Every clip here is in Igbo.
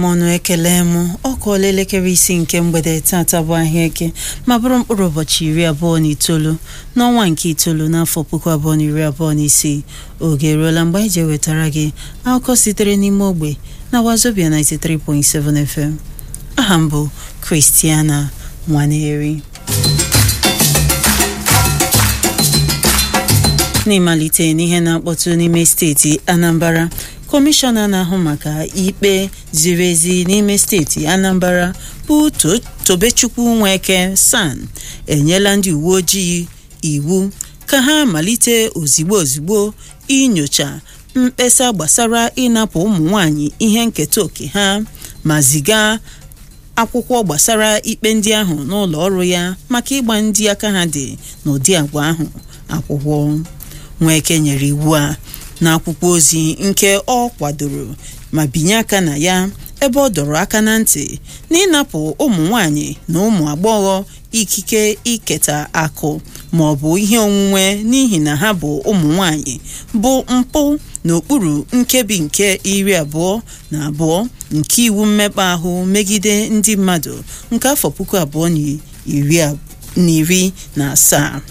mọnụ ekele m ọ kụọla elekere isi nke mgbede tata bụ ahịa eke ma bụrụ mkpụrụ ụbọchị iri abụọ na itoolu n'ọnwa nke itoolu n'afọ puku abụọ na iri abụọ na isii oge eruola mgbe anyị ji ewetara gị akụkọ sitere n'ime ogbe na wazobia 93.7 FM aha m bụ Christiana Nwaneri n'ịmalite n'ihe na-akpọtụ n'ime steeti Anambra kọmishọna na-ahụ maka ikpe ziri ezi n'ime steeti Anambra bụ Tobechukwu Nweke San enyela ndị uwe ojii iwu ka ha malite ozigbo ozigbo inyocha mkpesa gbasara ịnapụ ụmụ nwanyị ihe nketa oke ha ma ziga akwụkwọ gbasara ikpe ndị ahụ n'ụlọ ọrụ ya maka ịgba ndị aka ha dị n'ụdị agwa ahụ akwụkwọ Nweke nyere iwu a n'akwụkwọ ozi nke ọ kwadoro ma binye aka na ya ebe ọ dọrọ aka na ntị na ịnapụ ụmụ nwanyị na ụmụ agbọghọ ikike iketa akụ ma ọ bụ ihe onwunwe n'ihi na ha bụ ụmụ nwanyị bụ mpụ n'okpuru nkebi nke iri abụọ na abụọ nke iwu mmekpa ahụ megide ndị mmadụ nke afọ puku abụọ na iri na asaa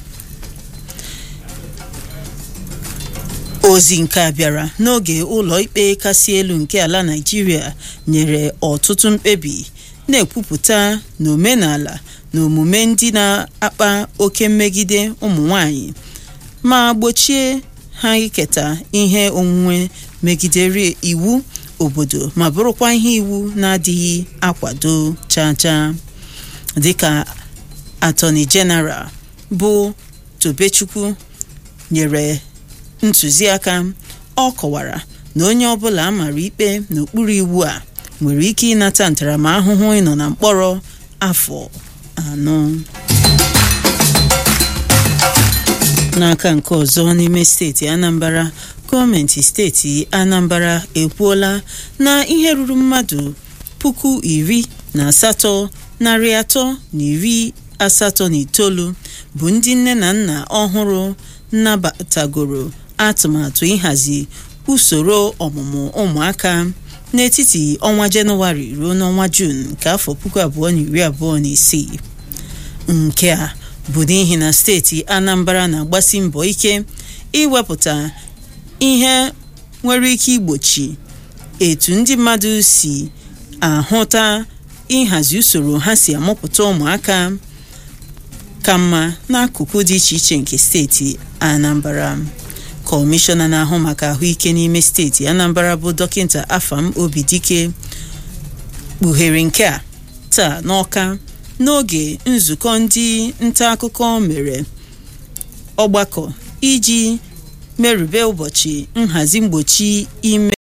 ozi nke a bịara n'oge ụlọ ikpe kasị elu nke ala Naịjirịa nyere ọtụtụ mkpebi na-ekwupụta na omenala na omume ndị na-akpa oke mmegide ụmụ nwanyị ma gbochie ha iketa ihe onwunwe megidere iwu obodo ma bụrụkwa ihe iwu na-adịghị akwado chacha dịka atọni jeneral bụ Tobechukwu nyere ntụziaka ọ kọwara na onye ọbụla a mara ikpe n'okpuru iwu a nwere ike ịnata ntaramahụhụ ịnọ na mkpọrọ afọ anọ n'aka nke ọzọ n'ime steeti Anambra gọọmenti steeti Anambra ekwuola na ihe ruru mmadụ puku iri na asatọ narị atọ na iri asatọ na itoolu bụ ndị nne na nna ọhụrụ nabatagoro atụmatụ ịhazi usoro ọmụmụ ụmụaka n'etiti ọnwa jenụwarị ruo n'ọnwa juun nke afọ puku abụọ na iri abụọ na isii nke a bụ n'ihi na steeti Anambra na-agbasi mbọ ike iwepụta ihe nwere ike igbochi etu ndị mmadụ si ahụta ịhazi usoro ha si amụpụta ụmụaka ka mma n'akụkụ dị iche iche nke steeti Anambra kọmishọna na-ahụ maka ahụike n'ime steeti Anambra bụ dọkịta Afam Obidike kpughere nke a taa n'Ọka n'oge nzukọ ndị nta akụkọ mere ọgbakọ iji merube ụbọchị nhazi mgbochi ime